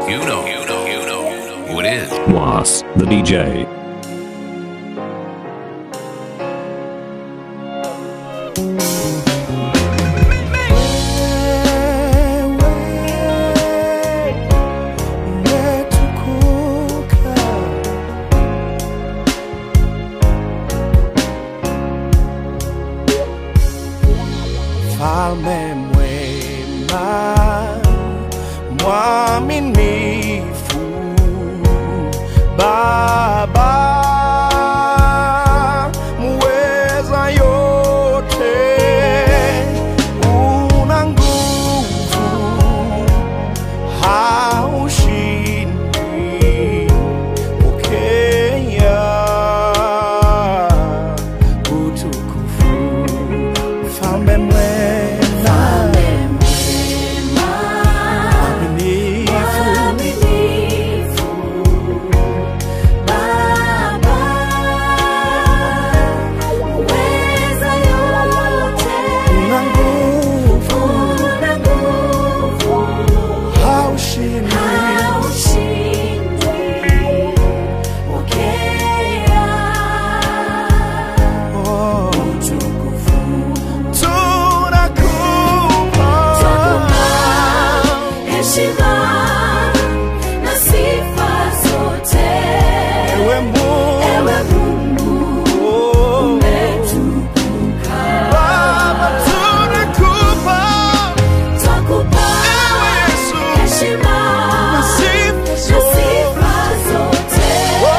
you know, you know, you know who it is. Was, the DJ. Mfalme mwema, mwaminifu, Baba muweza yote, una nguvu, haushindi, pokea utukufu, mfalme mwema, mwaminifu, una nguvu, haushindi, oh, utukufu, tunakupa Heshima na sifa zote, ewe Mungu, ewe Mungu oh, umetukuka. Baba tunakupa Twakupa ewe Yesu heshima na sifa na zote. sifa zote,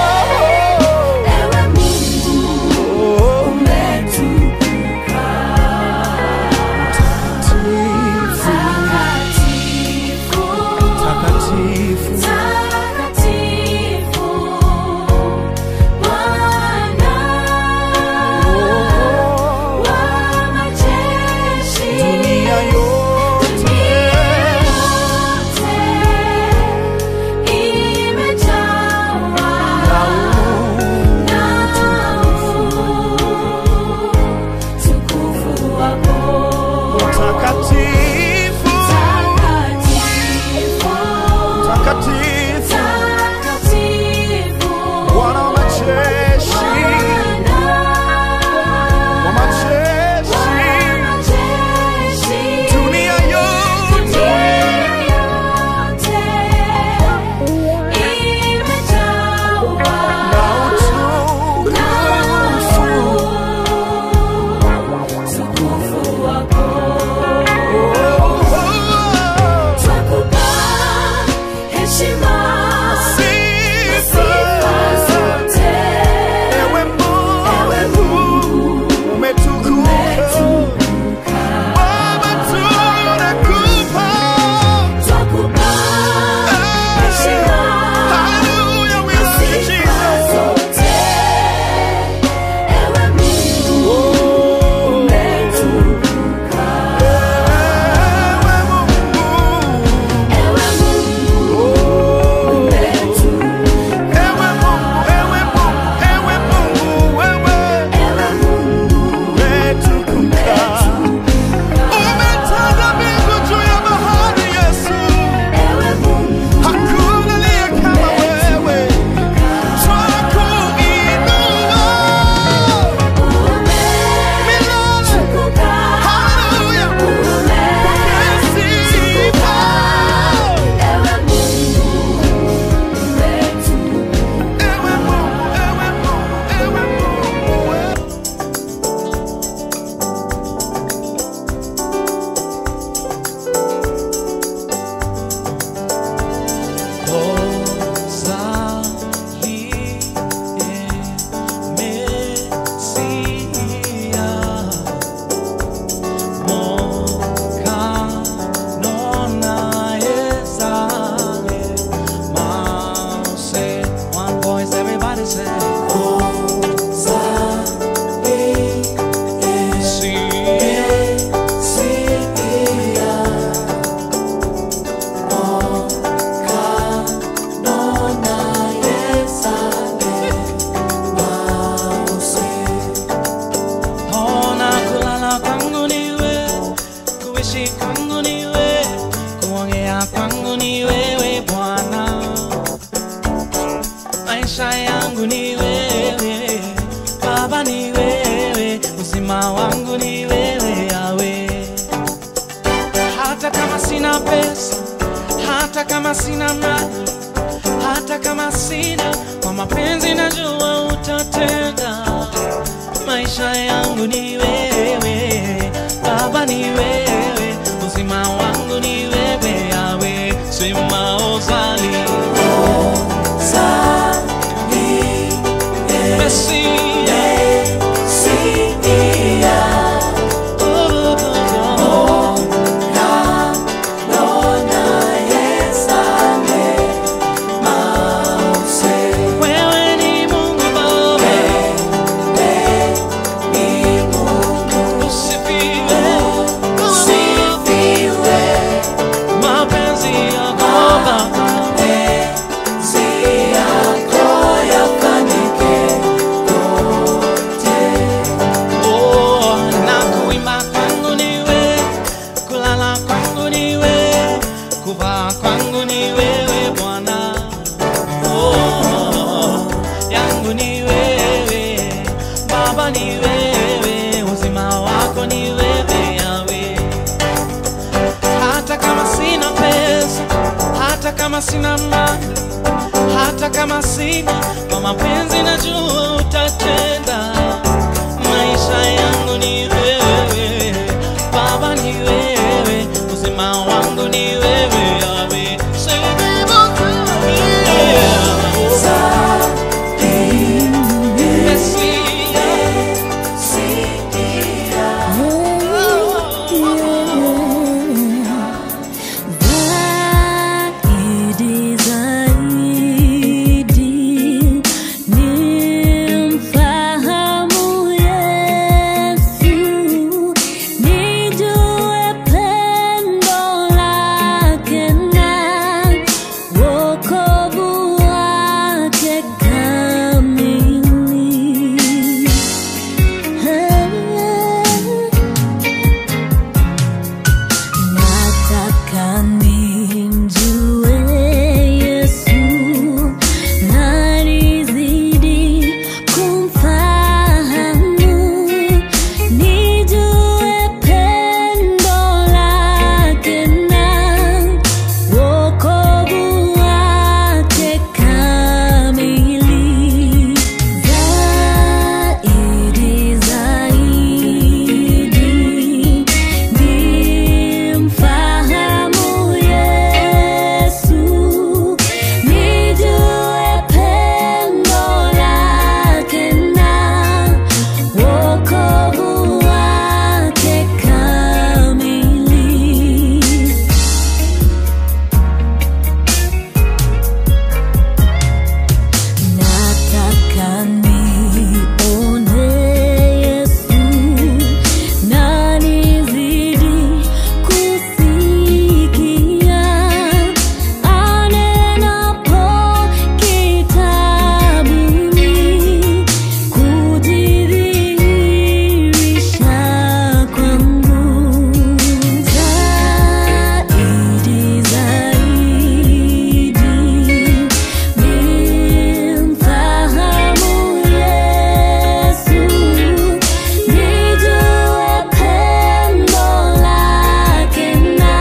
ewe Mungu umetukuka. Takatifu, Takatifu, takatifu, Bwana wa majeshi. dunia yote takatifu, takatifu, Bwana wa majeshi, wa majeshi, dunia yote na utukufu. Ewe Mungu umetukuka, Baba tunakupa Hallelujah, we love you, Jesus. Ewe Mungu, ewe Mungu, ewe Mungu, ewe Mungu, wewe umetukuka. Umetanda mbingu juu ya bahari, Yesu. Hakuna aliye kama wewe. Twakuinua milele. Hallelujah. Pokea sifa. Ewe Mungu, ewe Mungu, ewe Mungu, wewe Everybody say, Ona kulala kwangu niwe, kuishi kwangu niwe, kuongea kwangu ni wewe Bwana. sina pesa hata kama sina mali hata kama sina kwa mapenzi najua utatenda maisha yangu ni wewe baba ni wewe uzima wangu ni wewe yawe sema ozali Mesia. Oh, oh, oh. Wewe ni Mungu Baba. Usifiwe. Mapenzi yako Baba. Oh, na kuimba kwangu ni wewe, kulala kwangu ni wewe, kuvaa kwangu ni wewe Bwana. Oh, yangu ni wewe, Baba ni wewe, uzima wako ni wewe Yawe. Hata kama sina pesa, hata kama sina mali, hata kama sina kwa mapenzi najua utatenda. Maisha yangu ni wewe, Baba ni wewe, uzima wangu ni wewe Yawe. Sema Zaidi, zaidi, nimfahamu Yesu, nijue pendo lake na wokovu wake kamili. Nataka nimjue Yesu na nizidi kumfahamu, nijue pendo lake na wokovu wake kamili. Zaidi, zaidi, nimfahamu Yesu, nijue pendo lake na wokovu wake kamili. Nataka nione Yesu na nizidi kusikia anenapo kitabuni kujidhihirisha kwangu zaidi zaidi nimfahamu Yesu, nijue pendo lake na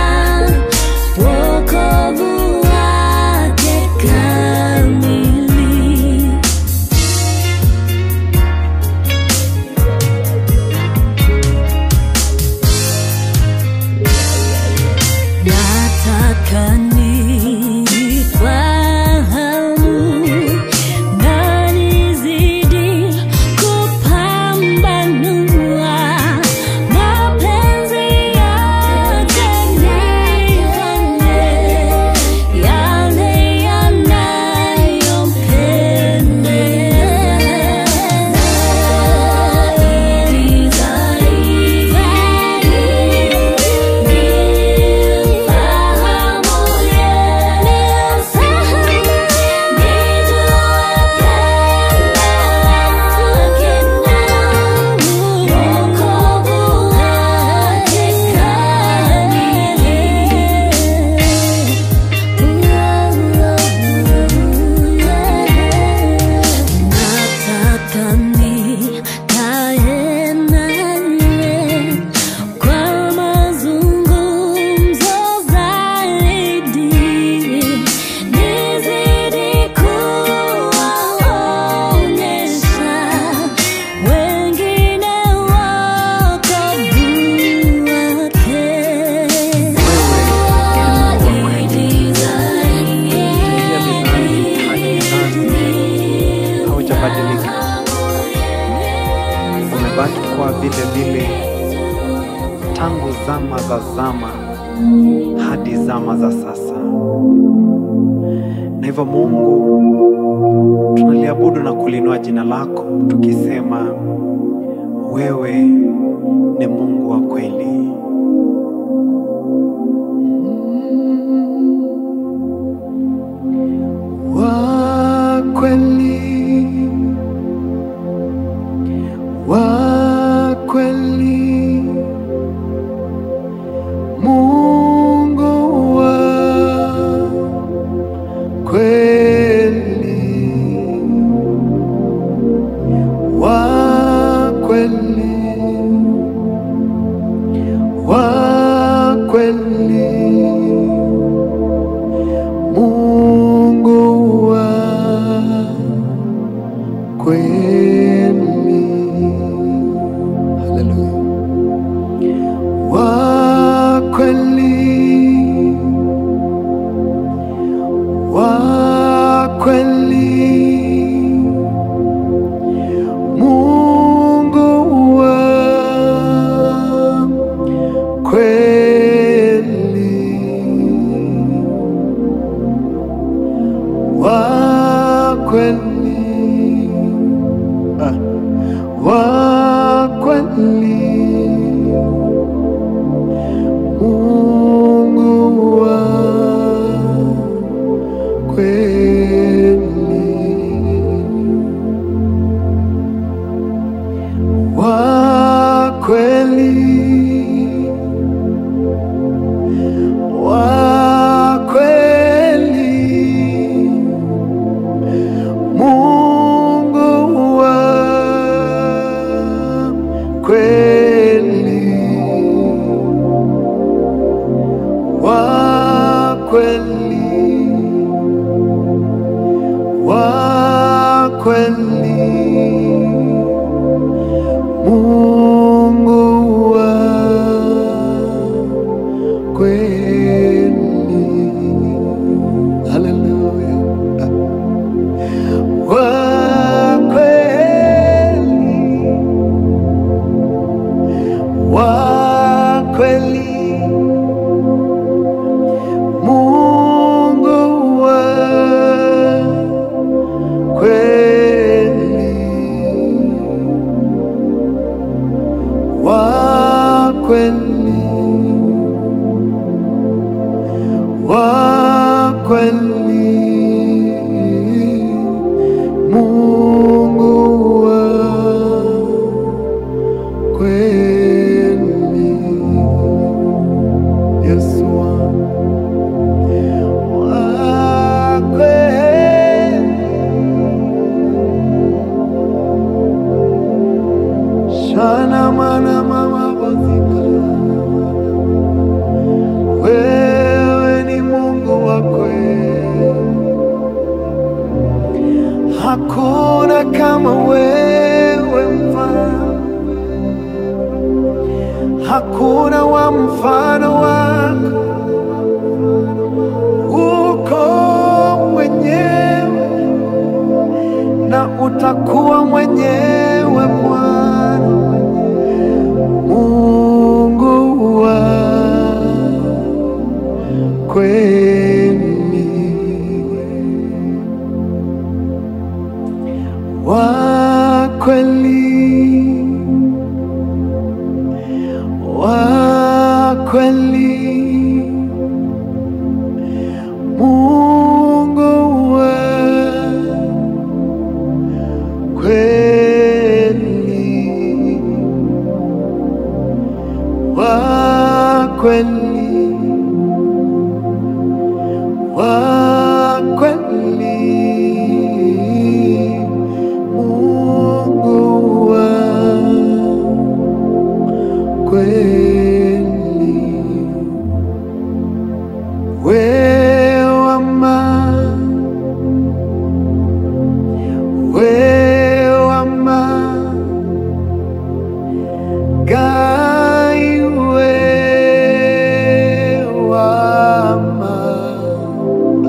wokovu wake kamili. Nataka nifahamu na nizidi kupambanua mapenzi yake nifanye yale yanayompendeza. Zaidi, zaidi, nimfahamu zama hadi zama za sasa. Na hivyo Mungu, tunaliabudu na kulinua jina lako tukisema wewe ni Mungu wa kweli. Wa kweli, wa kweli, Mungu wa kweli, wa kweli, wa kweli, Mungu wa kweli. Haleluya. Wa kweli, wa kweli, Mungu wa kweli, wa kweli, ah, wa kweli, Mungu wa kweli, wa kweli, wa kweli, Mungu wa kweli, wa kweli, wa kweli, Mungu wa kweli. Haleluya. Wa kweli, wa kweli, Mungu wa kweli, wa kweli, wa kweli, Mungu wa kweli, Yesu wangu wa kweli, shana mana mama bazika, wewe ni Mungu wa kweli, hakuna kama wewe mfalme, hakuna wa mfano wako, uko mwenyewe na utakuwa mwenyewe Bwana Mungu wa kweli, wa kweli, wa kweli, Mungu wa kweli, wa kweli, wa kweli, Mungu wa kweli, wewama, wewama, Gai wewama,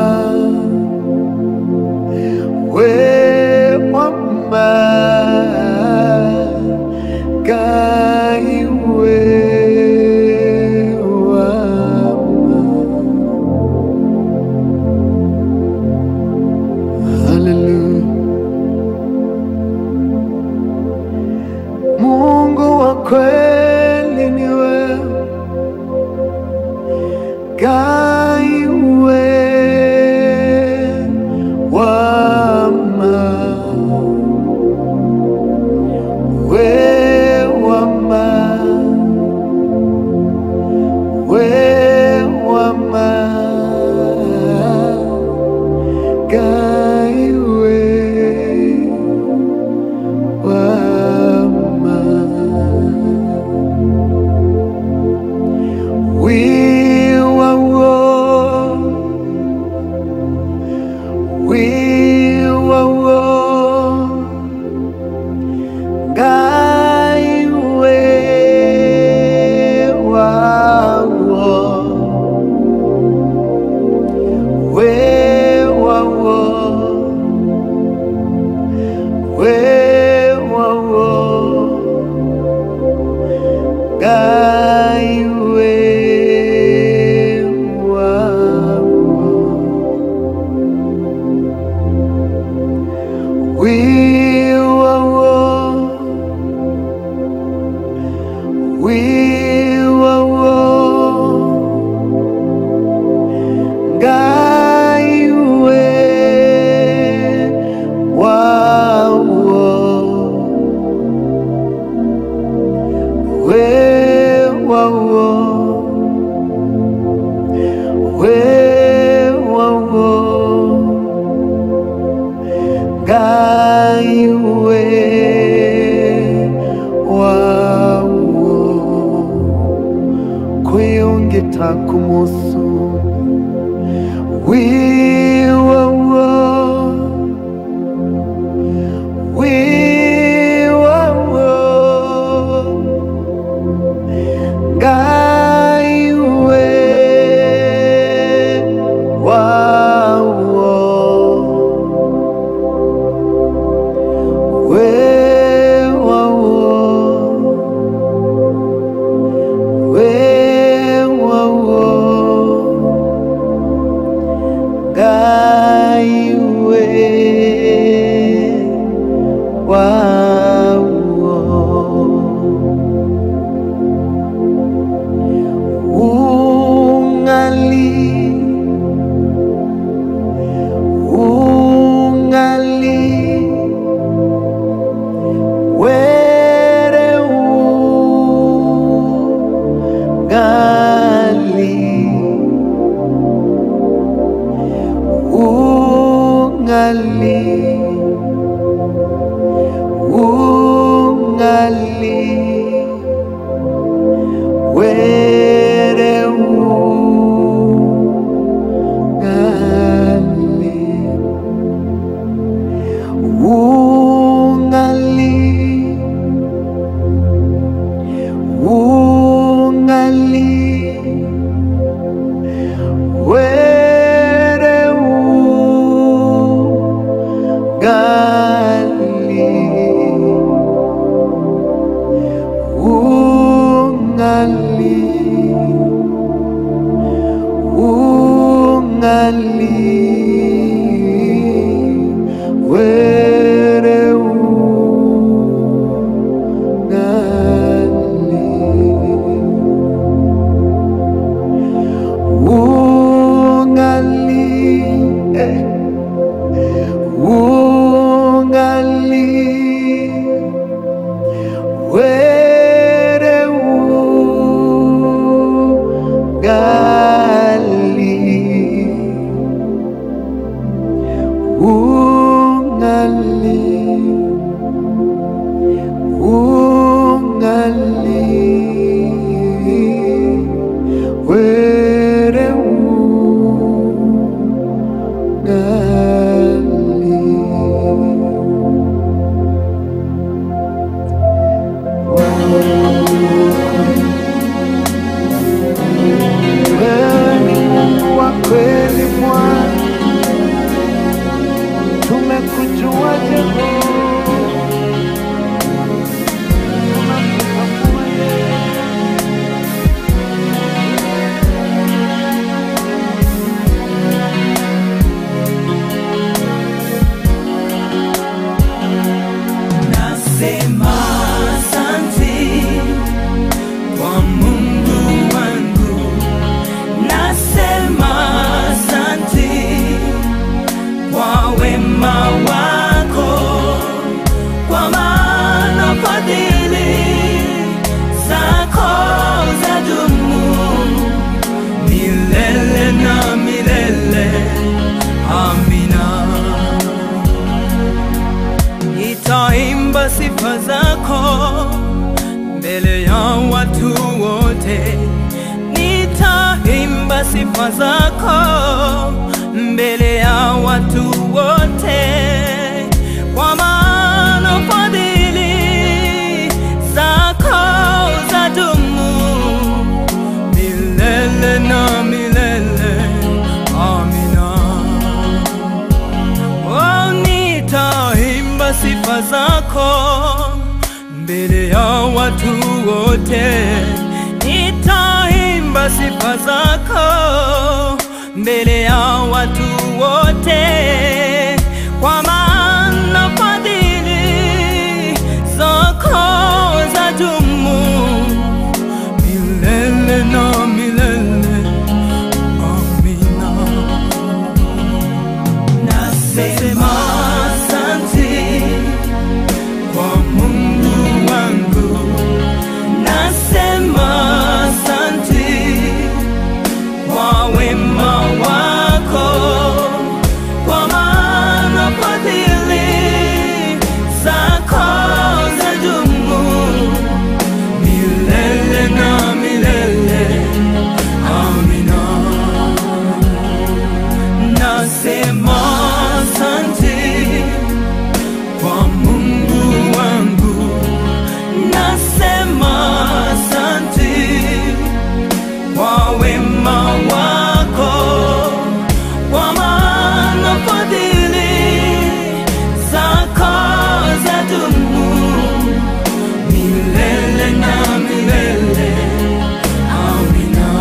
we wama gai we wama Hallelujah Mungu wa kweli ni wewe Gai we wama we wama we wama Gai we wama We were war. We were war. Guy we were war. We were war. We were war. Guy we were We were war. We were war. Guy we were war. We were war. We were war. Guy we were war. Kuyongeta kumusu. We were war. We were war. Guy we were war. We were war. We were war. Guy we were war. Ungali, ungali, were ungali, ungali, ungali. Where ungali ungali ungali where ungali ungali ungali where ungali ungali eh. ungali where ungali ungali ungali where Wewe ni Mungu wa kweli Bwana, kujuaje Mungu? Tunakutambua Yesu. Nasema asante kwa Mungu wangu, nasema asante kwa wema wako, kwa maana fadhili zako zadumu milele na milele. Amina. Nitaimba sifa zako mbele ya watu wote, nitaimba sifa zako mbele ya watu wote, kwa maana fadhili zako zadumu milele na milele. Amina. Oh, nitaimba sifa zako mbele ya watu wote, nitaimba sifa zako mbele ya watu wote, kwa maana fadhili zako zadumu milele na milele. Amina. Nasema asante kwa Mungu wangu, nasema asante kwa wema wako, kwa maana fadhili zako zadumu milele na milele. Amina. Nasema asante kwa Mungu wangu, nasema asante kwa wema wako, kwa maana fadhili zako zadumu milele na milele. Amina.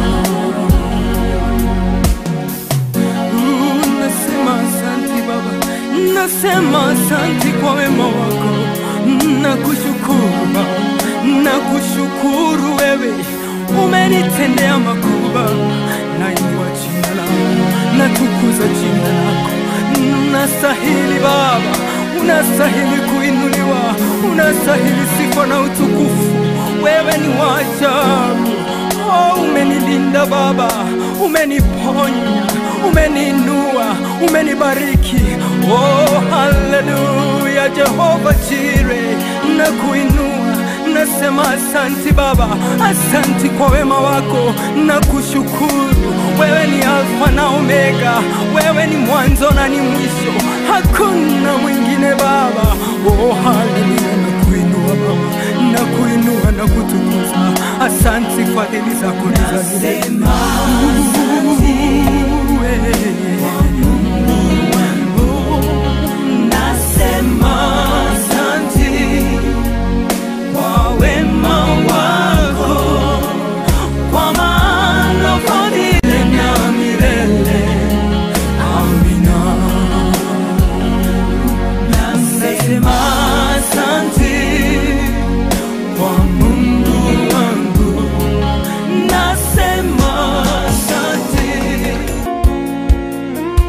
Nasema asante Baba, nasema asante kwa wema wako, nakushukuru Baba, nakushukuru wewe, umenitendea makubwa. Nainua jina lako, natukuza jina lako, unastahili Baba, unastahili kuinuliwa, unastahili sifa na utukufu. Wewe ni wa ajabu. Oh, umenilinda Baba, umeniponya, umeniinua, umenibariki. Oh, haleluya, Jehova Jire, nakuinua, nasema asanti Baba, asanti kwa wema wako, nakushukuru. Wewe ni Alfa na Omega, wewe ni mwanzo na ni mwisho, hakuna mwingine Baba. Oh, haleluya, nakuinua Baba, nakuinua na kutukuza. Asante fadhili zako ni za milele. Nasema asante kwa wema wako, kwa maana fadhili na milele. Amina. Nasema asante kwa Mungu wangu, nasema asante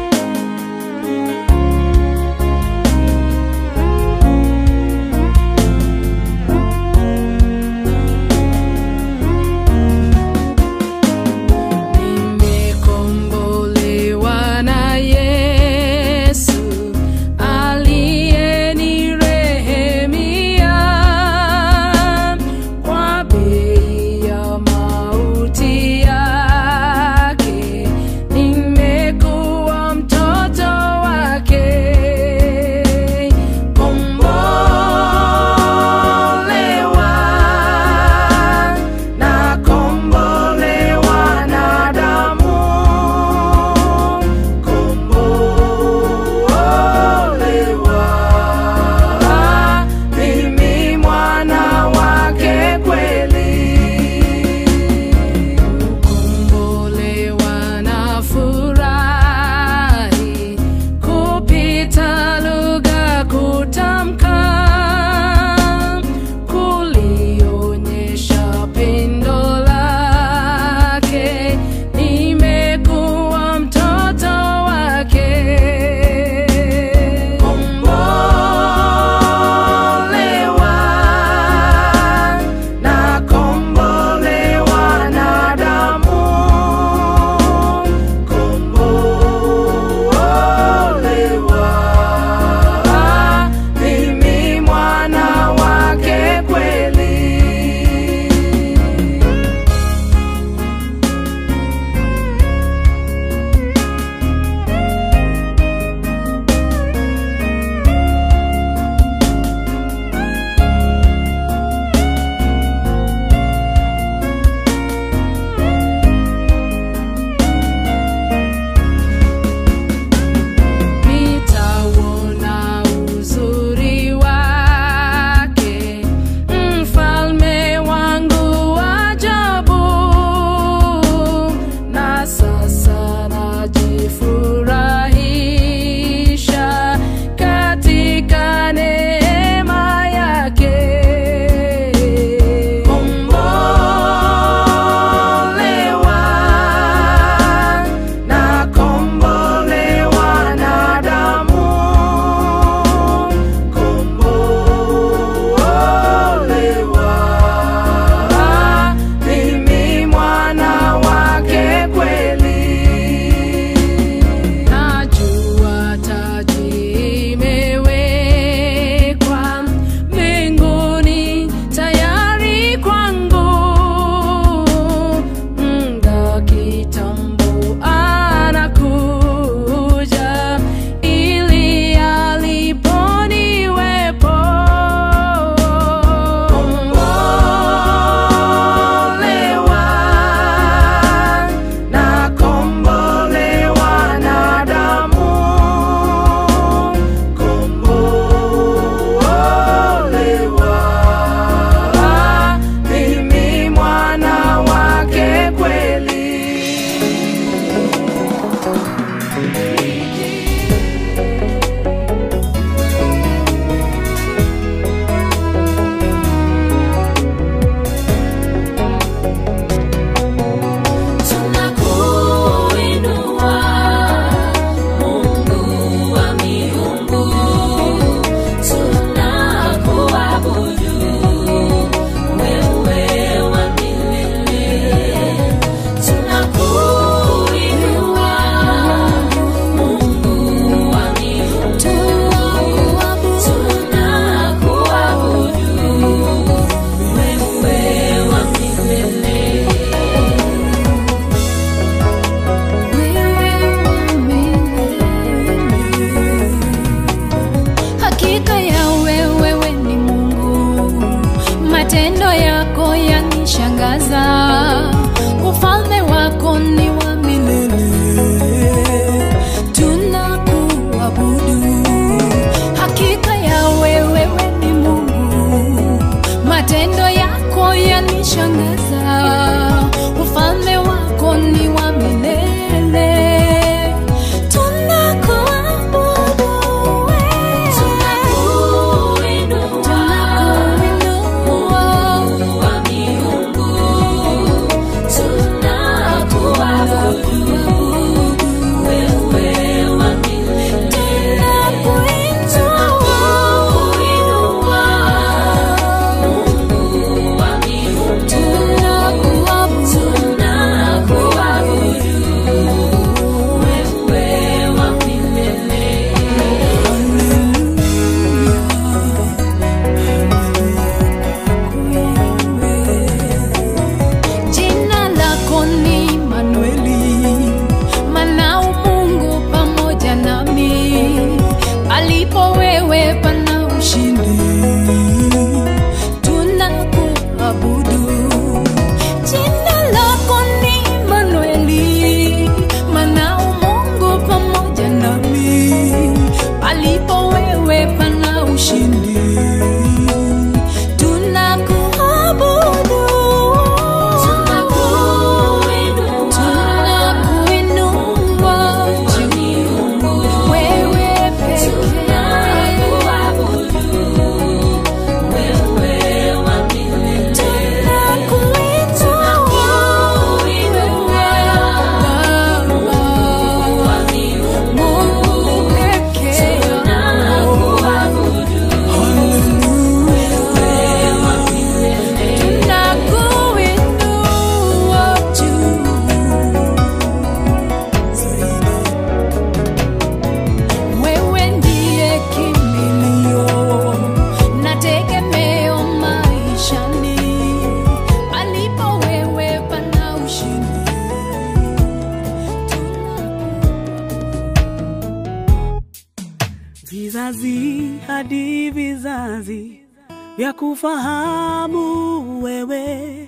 vizazi hadi vizazi vya kufahamu wewe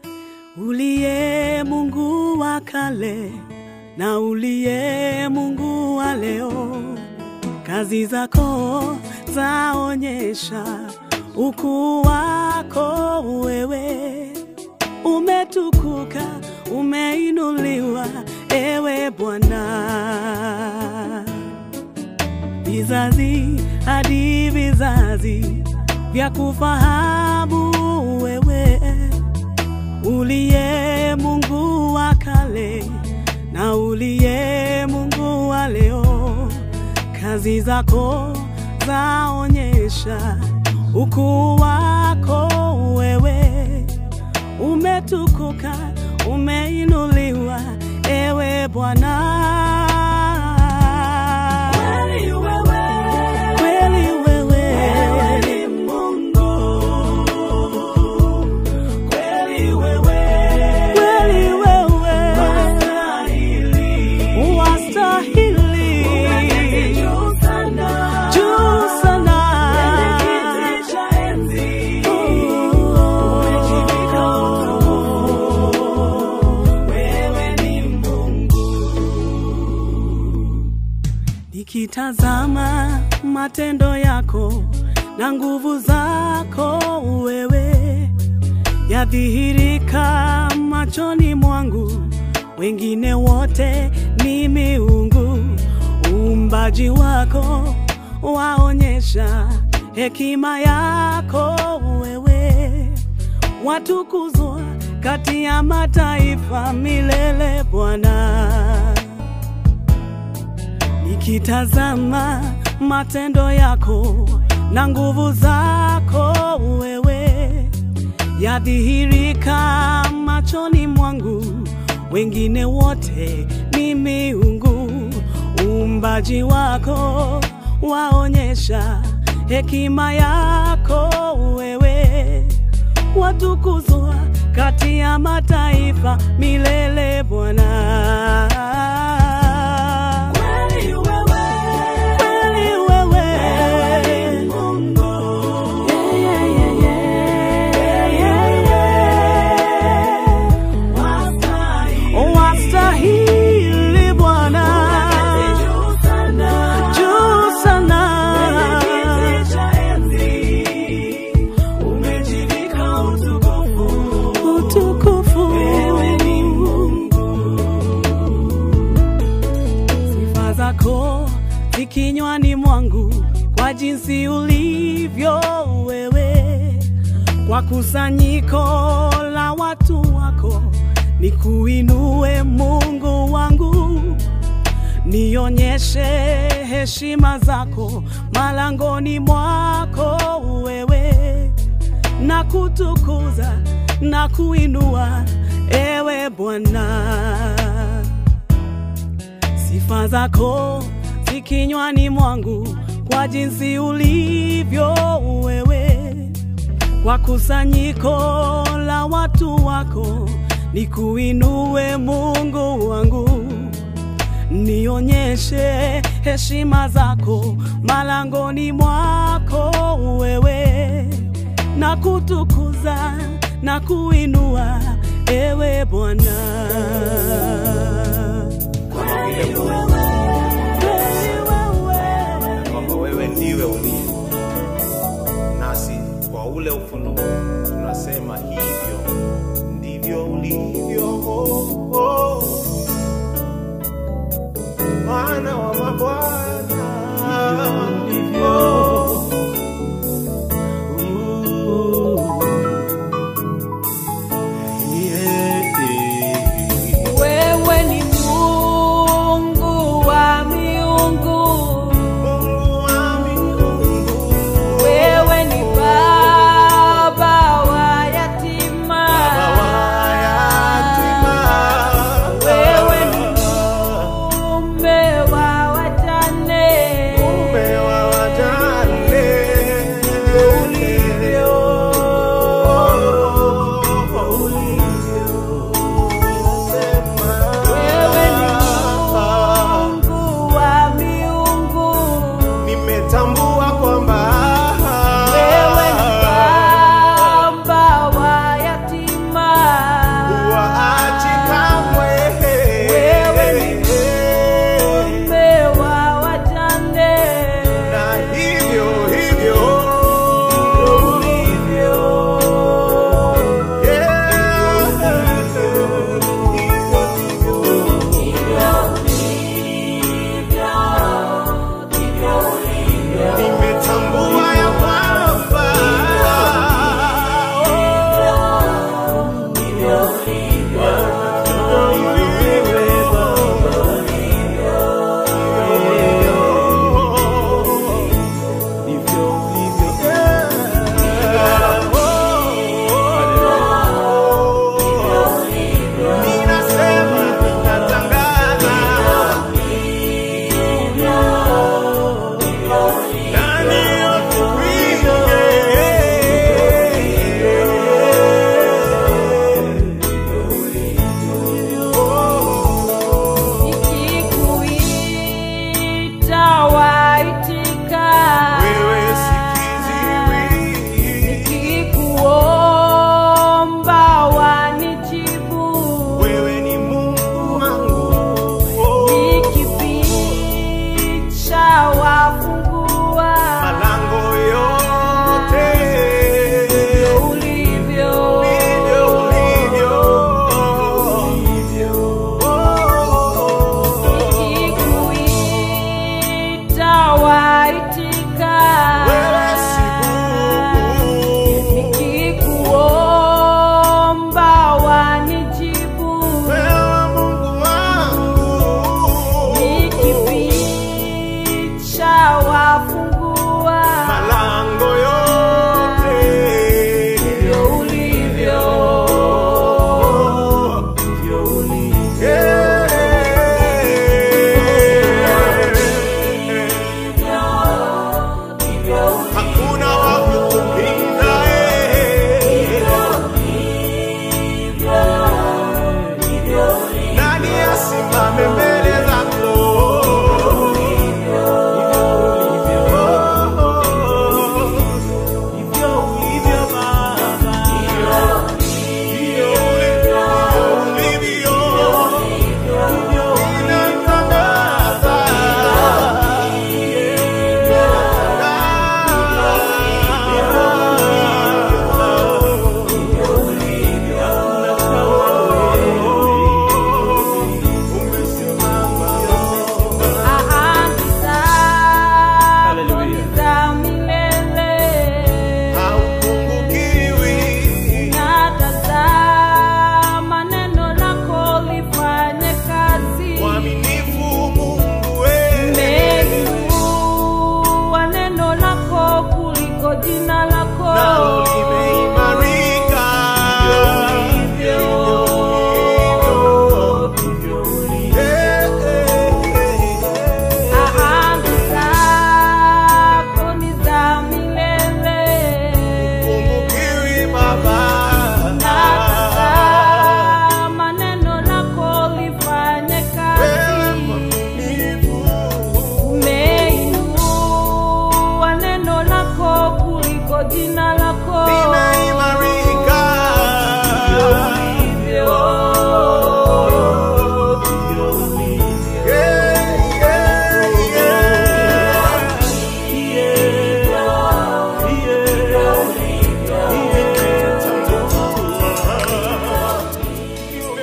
uliye Mungu wa kale na uliye Mungu wa leo. Kazi zako zaonyesha ukuu wako wewe, umetukuka, umeinuliwa ewe Bwana vizazi hadi vizazi vya kufahamu wewe uliye Mungu wa kale na uliye Mungu wa leo. Kazi zako zaonyesha ukuu wako wewe, umetukuka, umeinuliwa ewe Bwana. Kweli wewe, kweli wewe, wewe ni Mungu. Kweli wewe, kweli wewe, wastahili, wastahili, juu sana, juu sana, kwenye kiti cha enzi, umejivika utukufu. Wewe ni Nikitazama matendo yako na nguvu zako wewe yadhihirika machoni mwangu, wengine wote ni miungu. Uumbaji wako waonyesha hekima yako wewe, watukuzwa kati ya mataifa milele Bwana nikitazama matendo yako na nguvu zako wewe yadhihirika machoni mwangu, wengine wote ni miungu. Uumbaji wako waonyesha hekima yako wewe, watukuzwa kati ya mataifa milele Bwana. Kweli wewe, kweli wewe, wewe ni Mungu. Yeah, yeah, yeah, yeah, yeah, yeah. Wastahili, wastahili Bwana, juu sana, juu sana, kwenye kiti cha enzi umejivika utukufu, utukufu. Wewe ni sifa zako zikinywani mwangu kwa jinsi ulivyo wewe, kwa kusanyiko la watu wako nikuinue Mungu wangu, nionyeshe heshima zako malangoni mwako wewe, na kutukuza na kuinua ewe Bwana sifa zako zikinywani mwangu kwa jinsi ulivyo wewe, kwa kusanyiko la watu wako nikuinue Mungu wangu, nionyeshe heshima zako malangoni mwako wewe, na kutukuza na kuinua ewe Bwana. Kweli wewe